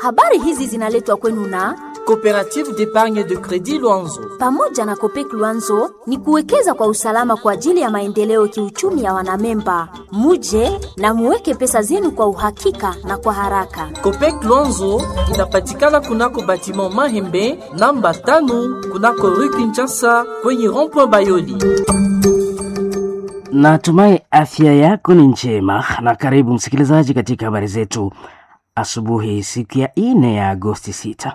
Habari hizi zinaletwa kwenu na Coopérative d'épargne de crédit Luanzo. pamoja na Kopek Luanzo ni kuwekeza kwa usalama kwa ajili ya maendeleo kiuchumi ya wanamemba. Muje na muweke pesa zenu kwa uhakika na kwa haraka. Copec Luanzo inapatikana kunako batiment Mahembe namba tano kunako rue Kinshasa kwenye rond-point Bayoli. Natumai afya yako ni njema na karibu msikilizaji katika habari zetu asubuhi, siku ya ine ya Agosti 6.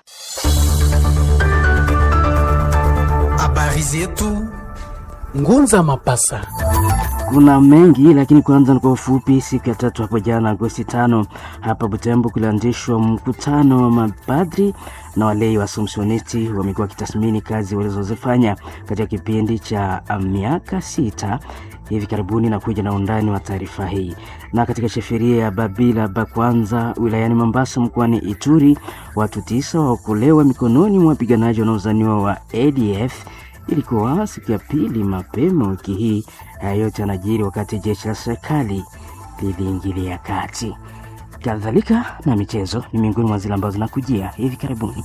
Habari zetu Ngunza Mapasa. Kuna mengi lakini kwanza ni kwa ufupi. Siku ya tatu hapo jana Agosti tano, hapa Butembo kulianzishwa mkutano wa mapadri na walei wa Assumptionisti. Wamekuwa wakitathmini kazi walizozifanya katika kipindi cha ah, miaka sita hivi karibuni na kuja na undani wa taarifa hii. Na katika sheferia ya Babila Bakwanza wilayani Mombasa mkoani Ituri, watu tisa waokolewa mikononi mwa wapiganaji wanaozaniwa wa ADF ilikuwa siku ya pili mapema wiki hii. Haya yote yanajiri wakati jeshi la serikali liliingilia kati. Kadhalika na michezo ni miongoni mwa zile ambazo zinakujia hivi karibuni.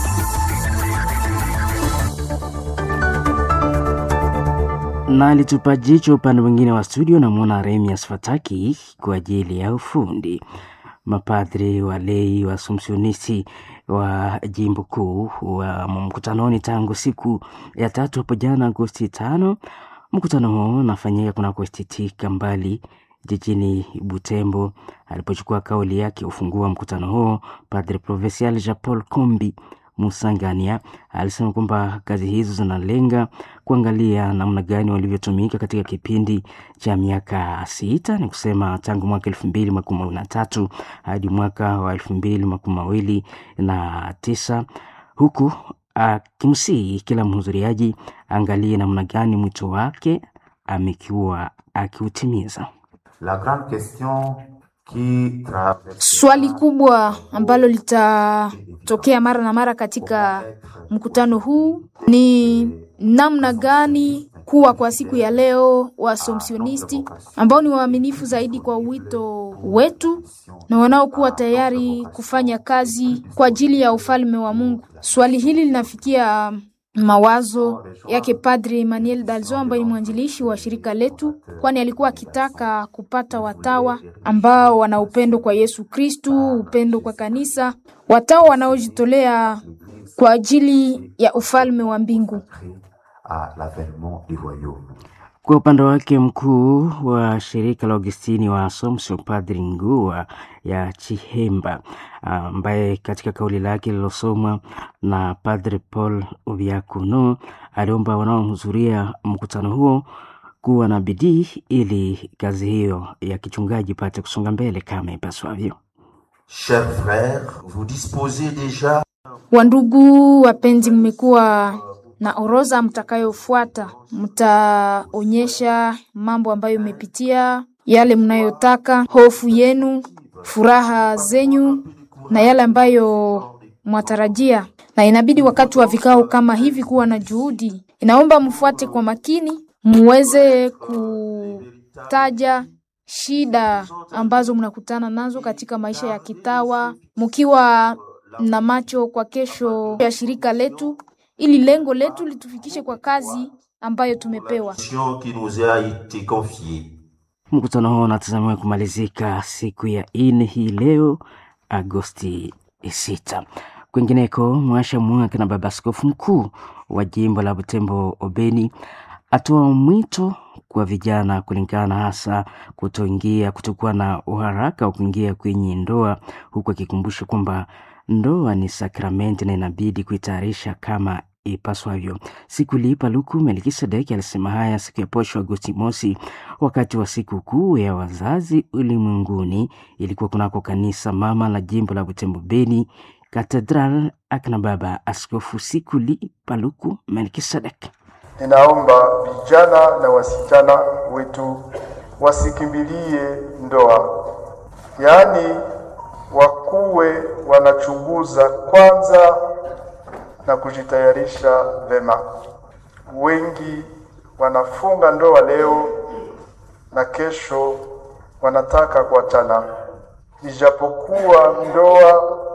na alitupa jicho upande mwingine wa studio, namwona Remias Fataki kwa ajili ya ufundi. Mapadri walei wa Assumptionisti wa jimbo kuu wa mkutanoni tangu siku ya tatu hapo jana Agosti tano. Mkutano huo unafanyika kunako STT Kambali jijini Butembo. Alipochukua kauli yake ufungua mkutano huo, Padre Provincial Jean Paul Kombi Musangania alisema kwamba kazi hizo zinalenga kuangalia namna gani walivyotumika katika kipindi cha miaka sita, ni kusema tangu mwaka elfu mbili makumi mawili na tatu hadi mwaka wa elfu mbili makumi mawili na tisa huku akimsihi kila mhudhuriaji angalie namna gani mwito wake amekuwa akiutimiza. La grande question qui traverse Swali kubwa ambalo litatokea mara na mara katika mkutano huu ni namna gani kuwa kwa siku ya leo wa Assumptionisti ambao ni waaminifu zaidi kwa wito wetu na wanaokuwa tayari kufanya kazi kwa ajili ya ufalme wa Mungu. Swali hili linafikia mawazo yake Padre Emmanuel Dalzo ambaye ni mwanzilishi wa shirika letu, kwani alikuwa akitaka kupata watawa ambao wana upendo kwa Yesu Kristu, upendo kwa kanisa, watawa wanaojitolea kwa ajili ya ufalme wa mbingu. à l'avènement du royaume. Kwa upande wake mkuu wa shirika la Augustini wa Assumption Padri Ngua ya Chihemba, ambaye katika kauli lake lililosomwa na Padre Paul Obiakuno aliomba wanaohudhuria mkutano huo kuwa na bidii ili kazi hiyo ya kichungaji ipate kusonga mbele kama ipaswavyo. Chers frères, vous disposez déjà Wandugu wapenzi, mmekuwa na orodha mtakayofuata. Mtaonyesha mambo ambayo mmepitia, yale mnayotaka, hofu yenu, furaha zenyu na yale ambayo mwatarajia, na inabidi wakati wa vikao kama hivi kuwa na juhudi. Inaomba mfuate kwa makini, muweze kutaja shida ambazo mnakutana nazo katika maisha ya kitawa, mkiwa na macho kwa kesho ya shirika letu, ili lengo letu litufikishe kwa kazi ambayo tumepewa. mission qui nous a été confiée. Mkutano huo unatazamiwa kumalizika siku ya ine hii leo Agosti 6. Kwingineko, Mwasha Mwaka na baba askofu mkuu wa jimbo la Butembo Obeni atoa mwito kwa vijana kulingana hasa kutoingia kutokuwa na uharaka wa kuingia kwenye ndoa, huku akikumbusha kwamba ndoa ni sakramenti na inabidi kuitayarisha kama ipaswavyo. Siku liipa luku Melkisedeki alisema haya siku ya posho Agosti mosi, wakati wa siku kuu ya wazazi ulimwenguni. Ilikuwa kunako kanisa mama la jimbo la Butembo Beni, Katedral akina baba askofu siku liipa luku Melkisedeki. Ninaomba vijana na wasichana wetu wasikimbilie ndoa, yaani wakuwe wanachunguza kwanza na kujitayarisha vema. Wengi wanafunga ndoa leo na kesho wanataka kuachana, ijapokuwa ndoa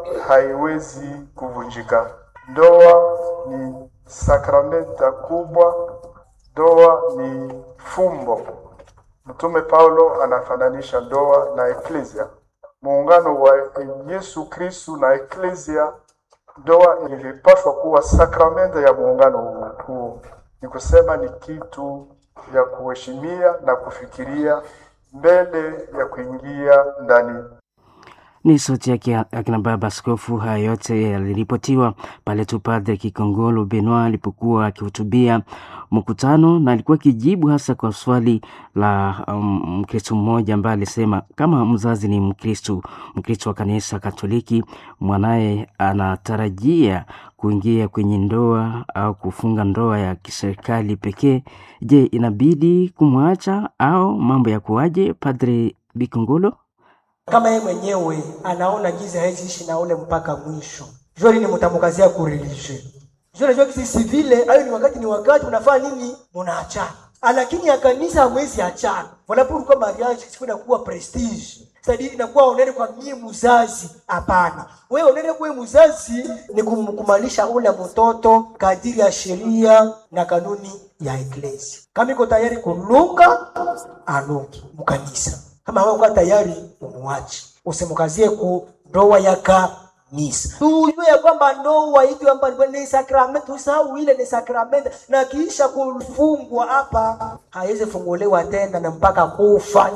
haiwezi kuvunjika. Ndoa ni sakramenta kubwa, ndoa ni fumbo. Mtume Paulo anafananisha ndoa na eklesia, muungano wa Yesu Kristu na eklesia. Ndoa ilipaswa kuwa sakramenta ya muungano huu, ni kusema ni kitu ya kuheshimia na kufikiria mbele ya kuingia ndani. Ni sauti yake akina baba askofu. Haya yote yaliripotiwa pale tu Padre Kikongolo Benoit alipokuwa akihutubia mkutano, na alikuwa akijibu hasa kwa swali la um, Mkristu mmoja ambaye alisema kama mzazi ni Mkristu, Mkristu wa kanisa Katoliki, mwanaye anatarajia kuingia kwenye ndoa au kufunga ndoa ya kiserikali pekee, je, inabidi kumwacha au mambo ya kuwaje? Padre Bikongolo kama yeye mwenyewe anaona giza hawezi ishi na ule mpaka mwisho. Jua lini mtamkazia kurilishe. Jua najua kisi vile hayo ni wakati ni wakati unafanya nini? Unaachana. Lakini ya kanisa hamwezi achana. Wala kwa mariage siku inakuwa prestige. Sadi inakuwa onere kwa mie mzazi. Hapana. Wewe onere kwa mzazi ni kumkumalisha ule mtoto kadiri ya sheria na kanuni ya eklesia. Kama iko tayari kulunga, alungi mkanisa kama hauko tayari umuache, usimkazie ku ndoa ya kanisa. Tujue ya kwamba ndoa hivi kwamba ni sakramenti, usahau ile ni sakramenti, na kisha kufungwa hapa haiwezi funguliwa tena na mpaka kufa.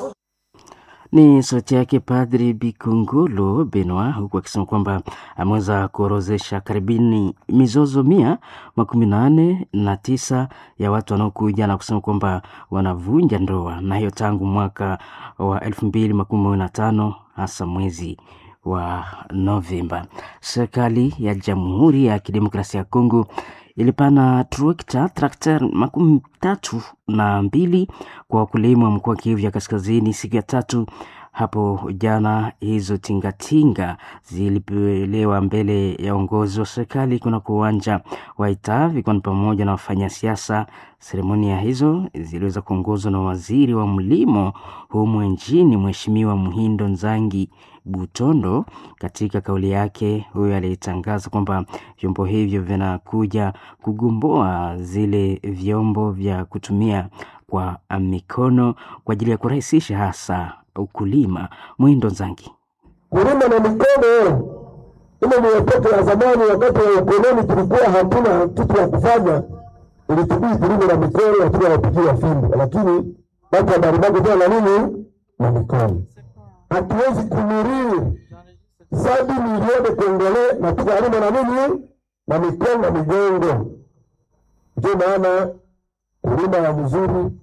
Ni sauti yake Padri Bikungulu Benoit, huku akisema kwamba ameweza kuorozesha karibuni mizozo mia makumi nane na tisa ya watu wanaokuja na kusema kwamba wanavunja ndoa, na hiyo tangu mwaka wa elfu mbili makumi mawili na tano hasa mwezi wa Novemba. Serikali ya Jamhuri ya Kidemokrasia ya Kongo ilipana trekta trakta makumi tatu na mbili kwa wakulima wa mkoa wa Kivu ya Kaskazini siku ya tatu hapo jana. Hizo tingatinga zilipelewa mbele ya uongozi wa serikali kunako uwanja wa Itavi, ikiwa ni pamoja na wafanya siasa. Seremonia hizo ziliweza kuongozwa na waziri wa mlimo humu nchini, Mheshimiwa Muhindo Nzangi Butondo. Katika kauli yake, huyo alitangaza kwamba vyombo hivyo vinakuja kugomboa zile vyombo vya kutumia kwa mikono kwa ajili ya kurahisisha hasa ukulima. Mwindo Nzangi: kulima na mikono ile ni watoto ya zamani, wakati wa ukoloni tulikuwa hatuna kitu ya kufanya, ilitubidi tulime na mikono, hatuna wapigia fimbo, lakini watu wa Baribago tena na nini na mikono. Hatuwezi kumuriri sabi milioni kongole na tukalima na nini na mikono na migongo. Ndio maana kulima ya mzuri